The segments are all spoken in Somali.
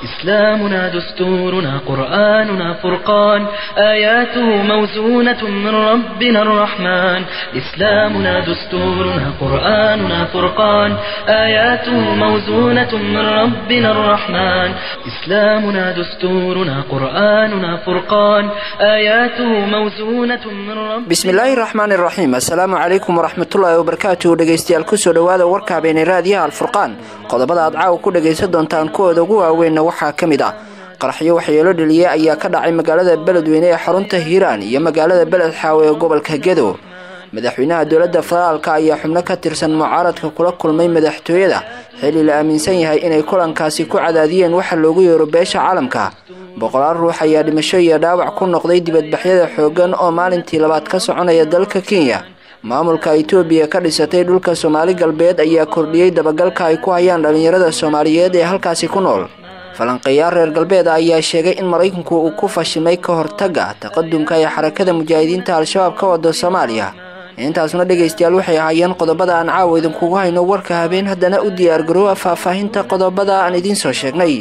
إسلامنا دستورنا قرآننا فرقان آياته موزونة من ربنا الرحمن إسلامنا دستورنا قرآننا فرقان آياته موزونة من ربنا الرحمن إسلامنا دستورنا قرآننا فرقان آياته موزونة من ربنا bismillaahi raxmaani raxiim assalaamu calaykum waraxmatullaahi wabarakaatuhu dhegeystayaal kusoo dhowaada warka habeenay raadiyaha alfurqaan qodobada aad caawa ku dhagaysan doontaan kuwooda ugu waaweynna waxaa ka mid ah qaraxyo waxyeelo dheliyey ayaa ka dhacay magaalada beledweyne ee xarunta hiiraan iyo magaalada beled xaawe ee gobolka gedo madaxweynaha dowladda federaalka ayaa xubno ka tirsan mucaaradka kula kulmay madaxtooyada xilli la aaminsan yahay inay kulankaasi ku cadaadiyeen waxa loogu yeero beesha caalamka boqolaal ruux ayaa dhimasho iyo dhaawac ku noqday dibadbaxyada xooggan oo maalintii labaad ka soconaya dalka kenya maamulka itoobiya ka dhisatay dhulka soomaali galbeed ayaa kordhiyey dabagalka ay ku hayaan dhallinyarada soomaaliyeed ee halkaasi ku nool falanqeeyaal reer galbeed ayaa sheegay in maraykanku uu ku fashimay ka hortagga taqadumka ee xarakada mujaahidiinta al-shabaab ka wada soomaaliya intaasna dhegaystayaal waxay ahaayeen qodobada aan caawa idinkugu hayno warka habeen haddana u diyaargaroowa faahfaahinta qodobada aan idiin soo sheegnay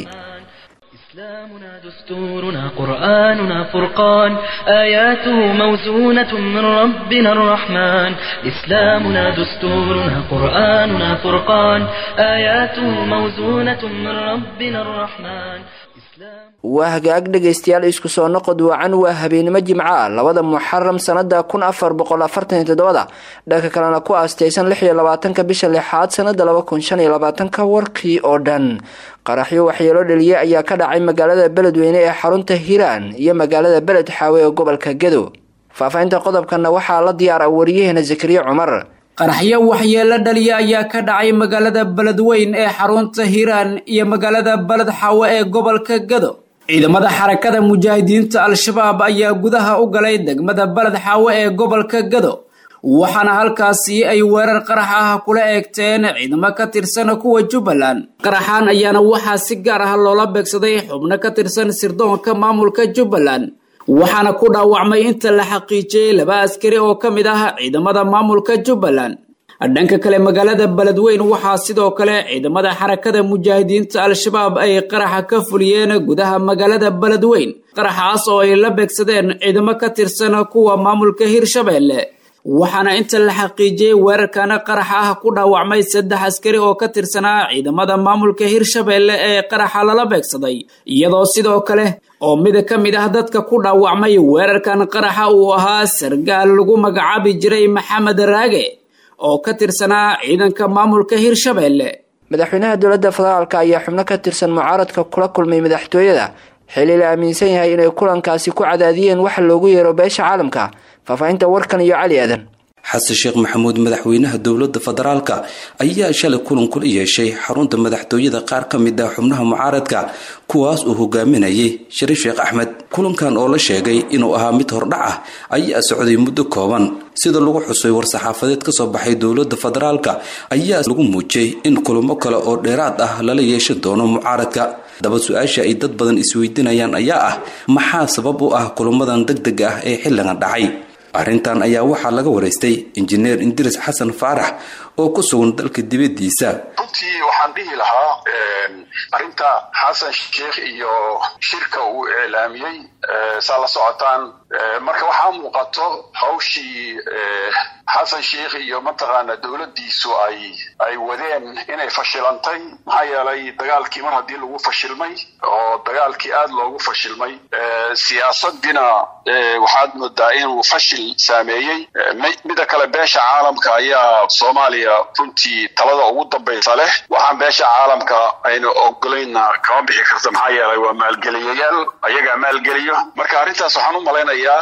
إسلامنا دستورنا قرآننا فرقان آياته موزونة من ربنا الرحمن إسلامنا دستورنا قرآننا فرقان آياته موزونة من ربنا الرحمن إسلام waa hagaag dhegaystayaal isku soo noqod wacan waa habeenimo jimca labada muxaram sanada kun afar boqol afartan iyo toddobada dhanka kalena ku aasteysan lix iyo labaatanka bisha lixaad sanada laba kun shan iyo labaatanka warkii oo dhan qaraxyo waxyeelo dheliye ayaa ka dhacay magaalada beledweyne ee xarunta hiiraan iyo magaalada beled xaawe ee gobolka gedo faahfaahinta qodobkana waxaa la diyaara wariyaheena zakariya cumar qaraxyo waxyeelo dhaliya ayaa ka dhacay magaalada beledweyn ee xarunta hiiraan iyo magaalada beled xaawe ee gobolka gedo ciidamada xarakada mujaahidiinta al-shabaab ayaa gudaha u galay degmada beled xaawe ee gobolka gedo waxaana halkaasi ay weerar qarax ah kula eegteen ciidamo ka tirsan kuwa jubbaland qaraxan ayaana waxaa si gaar ah loola beegsaday xubno ka tirsan sirdoonka maamulka jubbaland waxaana ku dhaawacmay inta la xaqiijiyey laba askari oo ka mid ah ciidamada maamulka jubbaland dhanka kale magaalada beledweyn waxaa sidoo kale ciidamada xarakada mujaahidiinta al-shabaab ay qaraxa ka fuliyeen gudaha magaalada beledweyn qaraxaas oo ay la beegsadeen ciidamo ka tirsan kuwa maamulka hirshabeelle waxaana inta la xaqiijiyey weerarkana qaraxa ah ku dhaawacmay saddex askari oo ka tirsanaa ciidamada maamulka hirshabeelle ee qaraxa lala beegsaday iyadoo sidoo kale oo mid ka mid ah dadka ku dhaawacmay weerarkan qaraxa uu ahaa sargaal lagu magacaabi jiray maxamed raage oo ka tirsanaa ciidanka maamulka hirshabeelle madaxweynaha dowladda federaalka ayaa xubno ka tirsan mucaaradka kula kulmay madaxtooyada xilli la aaminsan yahay inay kulankaasi ku cadaadiyeen waxa loogu yeero beesha caalamka faahfaahinta warkan iyo cali aadan xasan sheekh maxamuud madaxweynaha dowladda federaalka ayaa shalay kulan kula yeeshay xarunta madaxtooyada qaar ka mid ah xubnaha mucaaradka kuwaas uu hogaaminayay shariif sheekh axmed kulankan oo la sheegay inuu ahaa mid hordhac ah ayaa socday muddo kooban sida lagu xusay war-saxaafadeed kasoo baxay dowladda federaalka ayaa lagu muujiyey in kulamo kale oo dheeraad ah lala yeeshan doono mucaaradka daba su-aasha ay dad badan isweydiinayaan ayaa ah maxaa sabab u ah kulamadan deg deg ah ee xilligan dhacay arrintan ayaa waxaa laga waraystay injineer indiris xasan faarax oo ku sugan dalka dibadiisa runtii waxaan dhihi lahaa arrinta xasan sheekh iyo shirka uu iclaamiyey saa la socotaan marka waxaa muuqato hawshii xasan sheekh iyo mataqaana dowladdiisu ay ay wadeen inay fashilantay maxaa yeelay dagaalkii mar haddii lagu fashilmay oo dagaalkii aad loogu fashilmay siyaasaddiina waxaad moodaa inuu fashil saameeyey mida kale beesha caalamka ayaa soomaaliya runtii talada ugu dambaysa leh waxaan beesha caalamka ayna ogolayna kama bixi karta maxaa yeelay waa maalgeliyayaal ayagaa maalgeliyo marka arrintaas waxaan u malaynayaa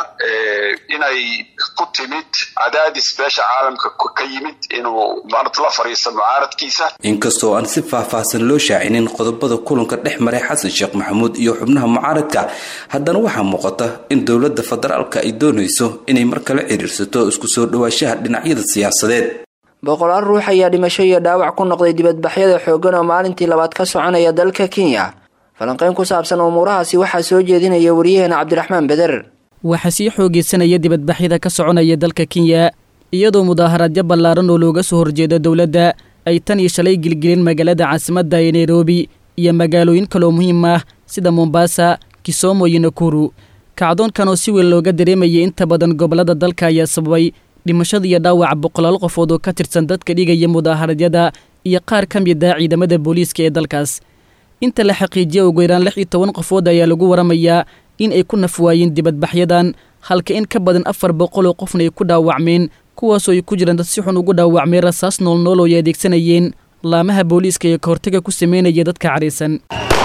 inay ku timid cadaadis beesha caalamka ka yimid inuu maarata la fariisto mucaaradkiisa inkastoo aan si faahfaahsan loo shaacinin qodobada kulanka dhex maray xasan sheekh maxamuud iyo xubnaha mucaaradka haddana waxaa muuqata in dowladda federaalka ay doonayso inay mar kale xiriirsato isku soo dhawaashaha dhinacyada siyaasadeed boqolaal ruux ayaa dhimasho iyo dhaawac ku noqday dibadbaxyada xooggan oo maalintii labaad ka soconaya dalka kenya falanqeyn ku saabsan umuurahaasi waxaa soo jeedinaya wariyaheena cabdiraxmaan beder waxaa sii xoogeysanaya dibadbaxyada ka soconaya dalka kenya iyadoo mudaaharadyo ballaaran oo looga soo horjeedo dowladda ay tan iyo shalay gilgilin magaalada caasimadda ee nairobi iyo magaalooyin kaloo muhiim ah sida mombasa kisoomo iyo nakuru kacdoonkan oo si weyn looga dareemayay inta badan gobollada dalka ayaa sababay dhimashada iyo dhaawaca boqolaal qofood oo ka tirsan dadka dhigaya mudaaharadyada iyo qaar ka mid ah ciidamada booliiska ee dalkaas inta la xaqiijiya ugu yaraan lix iyo toban qofood ayaa lagu waramayaa in ay ku nafwaayeen dibadbaxyadan halka in ka badan afar boqol oo qofna ay ku dhaawacmeen kuwaasoo ay ku jiraan dad si xun ugu dhaawacmay rasaas noolnool oo ay adeegsanayeen laamaha booliiska ee kahortaga ku sameynaya dadka cadhaysan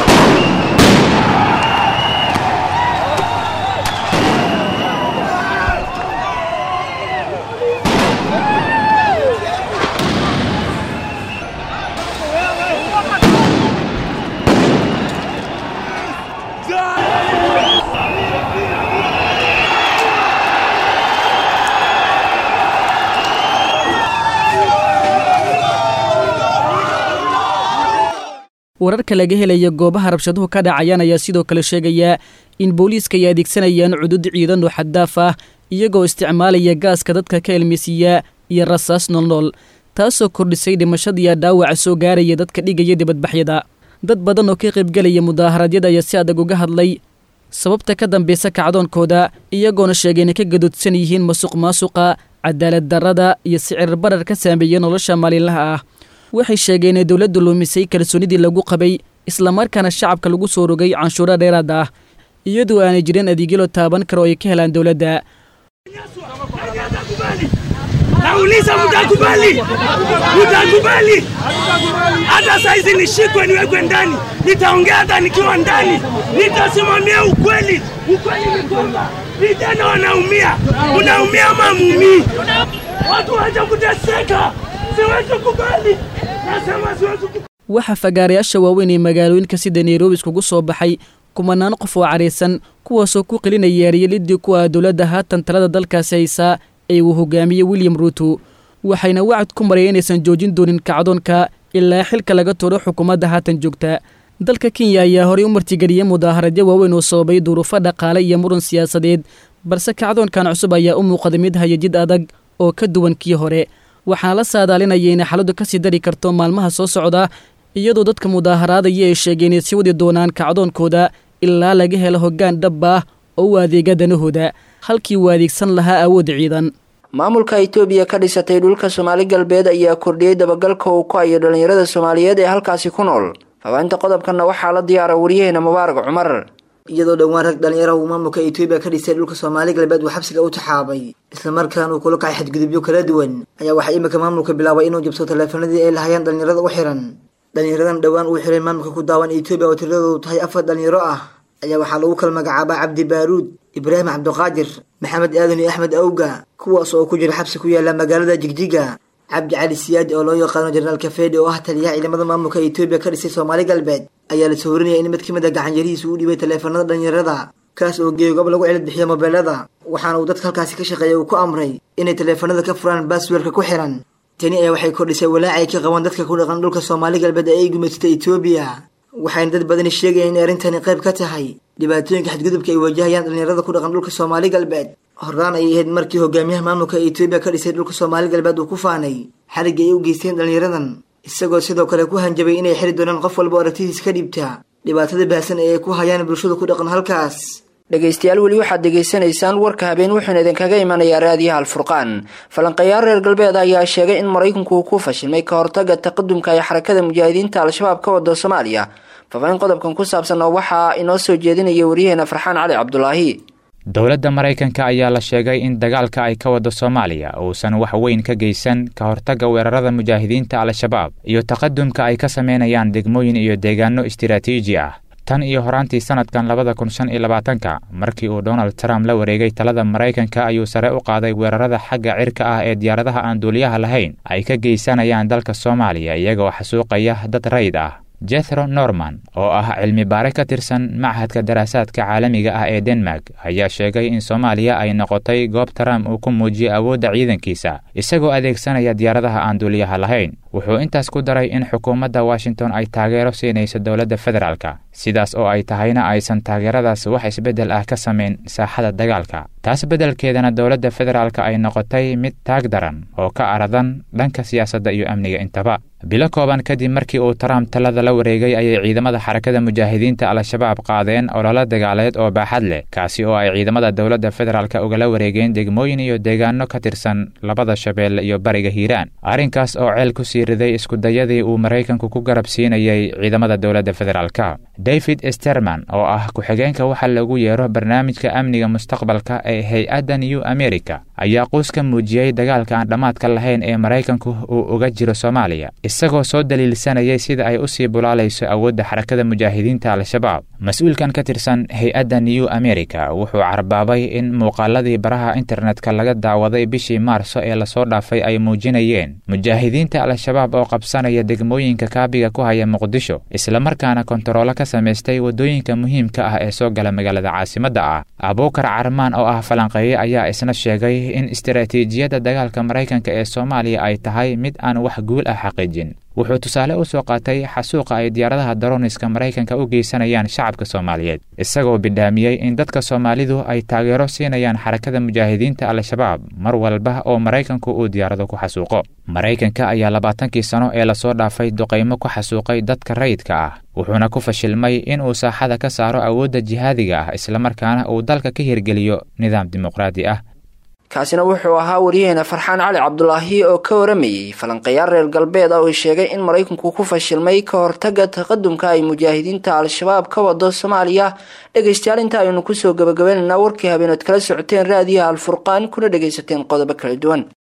wararka laga helaya goobaha rabshaduhu ka dhacayaan ayaa sidoo kale sheegaya in booliiska ay adeegsanayaan cudud ciidan oo xaddaaf ah iyagoo isticmaalaya gaaska dadka ka elmisiiya iyo rasaas noolnool taasoo kordhisay dhimashadiiyo dhaawaca soo gaaraya dadka dhigaya dibadbaxyada dad badan oo ka qaybgelaya mudaaharadyada ayaa si adag uga hadlay sababta ka dambaysa kacdoonkooda iyagoona sheegay inay ka gadoodsan yihiin masuq maasuqa cadaalad darrada iyo sicir barar ka saameeya nolosha maalinlaha ah waxay sheegeen inay dowladdu luumisay kalsoonidii lagu qabay islamarkaana shacabka lagu soo rogay canshuuro dheeraad ah iyadoo aanay jirin adeegyo la taaban karo oo ay ka helaan dowladda Nauliza, mtakubali? Mtakubali? Hata saizi nishikwe niwekwe ndani, nitaongea hata nikiwa ndani, nitasimamia ukweli. Ukweli ni kwamba vijana wanaumia, unaumia ama mumii, watu wacha kuteseka. Siwezi kubali, nasema siwezi kubali. waxaa fagaarayaasha waaweyn ee magaalooyinka sida nairobi iskugu soo baxay kumanaan qof oo cadhaysan kuwaasoo ku qelinaya eryelidii ku ah dowladda haatan talada dalkaasi haysaa ee uu hogaamiyey william ruuto waxayna wacad ku maraya inaysan joojin doonin kacdoonka ilaa xilka laga tuuro xukuumadda haatan joogta dalka kenya ayaa horey u martigeliyey mudaaharadyo waaweyn oo sababay duruufo dhaqaale iyo muran siyaasadeed balse kacdoonkan cusub ayaa u muuqday mid haya jid adag oo ka duwan kii hore waxaana la saadaalinaya inay xaaladdu ka sii dari karto maalmaha soo socda iyadoo dadka mudaaharaadaya ay sheegeen inay sii wadi doonaan kacdoonkooda ilaa laga helo hoggaan dhab ah oo u adeega danahooda halkii uu adeegsan lahaa awood ciidan maamulka itoobiya ka dhisatay dhulka soomaali galbeed ayaa kordhiyey dabagalka uu ku hayo dhallinyarada soomaaliyeed ee halkaasi ku nool faafahinta qodobkanna waxaa la diyaara waryaheena mubaarag cumar iyadoo dhowaan rag dhallinyaraha uu maamulka etoobiya ka dhisay dhulka soomaali galbeed uu xabsiga u taxaabay islamarkaana uu kula kacay xadgudubyo kala duwan ayaa waxaa iminka maamulka bilaabay inuu jabso taleefanadii ay lahayeen dhallinyarada u xiran dhallinyaradan dhowaan uu xiray maamulka ku daawan etoobiya oo tiradoodu tahay afar dhallinyaro ah ayaa waxaa lagu kala magacaabaa cabdi baaruud ibraahim cabdiqaadir maxamed aadan iyo axmed awga kuwaas oo ku jira xabsi ku yaala magaalada jigjiga cabdi cali siyaadi oo loo yaqaano jenaraal kafeedi oo ah taliyaha ciidamada maamulka etoobiya ka dhisay soomaali galbeed ayaa la sawrinaya in mid ka mid a gacanyarihiisa uu dhibay taleefanada dhallinyarada kaas oo geeyo goob lagu cilad bixiyo mobeelada waxaana uu dadka halkaasi ka shaqeeya uu ku amray inay taleefanada ka furaan baasweerka ku xiran tani ayaa waxay kordhisay walaaca ay ka qabaan dadka ku dhaqan dhulka soomaali galbeed ee ay gumaysatay etoobiya waxayna dad badani sheegayaan inay arrintani qayb ka tahay dhibaatooyinka xadgudubka ay wajahayaan dhallinyarada ku dhaqan dhulka soomaali galbeed horaan ayay ahayd markii hogaamiyaha maamulka etoobiya ka dhisay dhulka soomaali galbeed uu ku faanay xarigga ay u geysteen dhallinyaradan isagoo sidoo kale ku hanjabay inay xiri doonaan qof walba oo aragtidiis ka dhibta dhibaatada baahsan ee ay ku hayaan bulshada ku dhaqan halkaas dhegaystayaal weli waxaad degaysanaysaan warka habeen wuxuuna idinkaga imanayaa raadiyaha alfurqaan falanqeeyaal reer galbeed ayaa sheegay in maraykanku uu ku fashilmay ka hortaga taqadumka ee xarakada mujaahidiinta al-shabaab ka wada soomaaliya faafahin qodobkan ku saabsan oo waxaa inoo soo jeedinaya waryaheena farxaan cali cabdulaahi dowladda maraykanka ayaa la sheegay in dagaalka ay ka wado soomaaliya uusan wax weyn ka geysan ka hortagga weerarada mujaahidiinta al-shabaab iyo taqadumka ay ka sameynayaan degmooyin iyo deegaano istiraatiiji ah tan iyo horaantii sanadkan labada kun shan iyo labaatanka markii uu donald trump la wareegay talada maraykanka ayuu sare u qaaday weerarada xagga cirka ah ee diyaaradaha aan duuliyaha lahayn ay ka geysanayaan dalka soomaaliya iyagoo xasuuqaya dad rayd ah jethro norman oo ah cilmi baare ka tirsan machadka daraasaadka caalamiga ah ee denmark ayaa sheegay in soomaaliya ay noqotay goob trump uu ku muujiyey awoodda ciidankiisa isagoo adeegsanaya diyaaradaha aan duuliyaha lahayn wuxuu intaas ku daray in xukuumadda washington ay taageero siinayso dowladda federaalka sidaas oo ay tahayna aysan taageeradaas wax isbeddel ah ka samayn saaxada dagaalka taas beddelkeedana dowladda federaalka ay noqotay mid taag daran oo ka aradan dhanka siyaasadda iyo amniga intaba bilo kooban kadib markii uu trump talada la wareegay ayay ciidamada xarakada mujaahidiinta al-shabaab qaadeen ololo dagaaleed oo baaxad leh kaasi oo ay ciidamada dowladda federaalka ugala wareegeen degmooyin iyo deegaano ka tirsan labada shabeelle iyo bariga hiiraan arrinkaas oo ceel ku sii riday iskudayadii uu maraykanku ku garab siinayay ciidamada dowladda federaalka david sterman oo ah ku-xigeenka waxa lagu yeero barnaamijka amniga mustaqbalka ee hay-adda new america ayaa quus ka muujiyey dagaalka aan dhammaadka lahayn ee maraykanku uu uga jiro soomaaliya isagoo soo daliilsanayay sida ay u sii bulaalayso awoodda xarakada mujaahidiinta al-shabaab mas-uulkan ka tirsan hay-adda new america wuxuu carbaabay in muuqaaladii baraha internetka laga daawaday bishii maarso ee lasoo dhaafay ay muujinayeen mujaahidiinta al-shabaab oo qabsanaya degmooyinka kaabiga ku haya muqdisho islamarkaana kontaroolo ka samaystay waddooyinka muhiimka ah ee soo gala magaalada caasimadda ah abuukar carmaan oo ah falanqeeye ayaa isna sheegay in istaraatiijiyadda dagaalka maraykanka ee soomaaliya ay tahay mid aan wax guul ah xaqiijin wuxuu tusaale u soo qaatay xasuuqa ay diyaaradaha daroniska maraykanka u geysanayaan shacabka soomaaliyeed isagoo bidhaamiyey in dadka soomaalidu ay taageero siinayaan xarakada mujaahidiinta al-shabaab mar walba oo maraykanku uu diyaarado ku xasuuqo maraykanka ayaa labaatankii sano ee lasoo dhaafay duqaymo ku xasuuqay dadka rayidka ah wuxuuna ku fashilmay inuu saaxada ka saaro awoodda jihaadiga ah islamarkaana uu dalka ka hirgeliyo nidaam dimuqraadi ah kaasina wuxuu ahaa wariyaheena farxaan cali cabdulaahi oo ka waramayey falanqeyaal reer galbeed oo sheegay in maraykanku ku fashilmay ka hortaga taqadumka ay mujaahidiinta al-shabaab ka wado soomaaliya dhegaystayaal inta aynu kusoo gabagabaynaynaa warkii habeenood kala socoteen raadiyaha alfurqaan kuna dhagaysateen qodobo kala duwan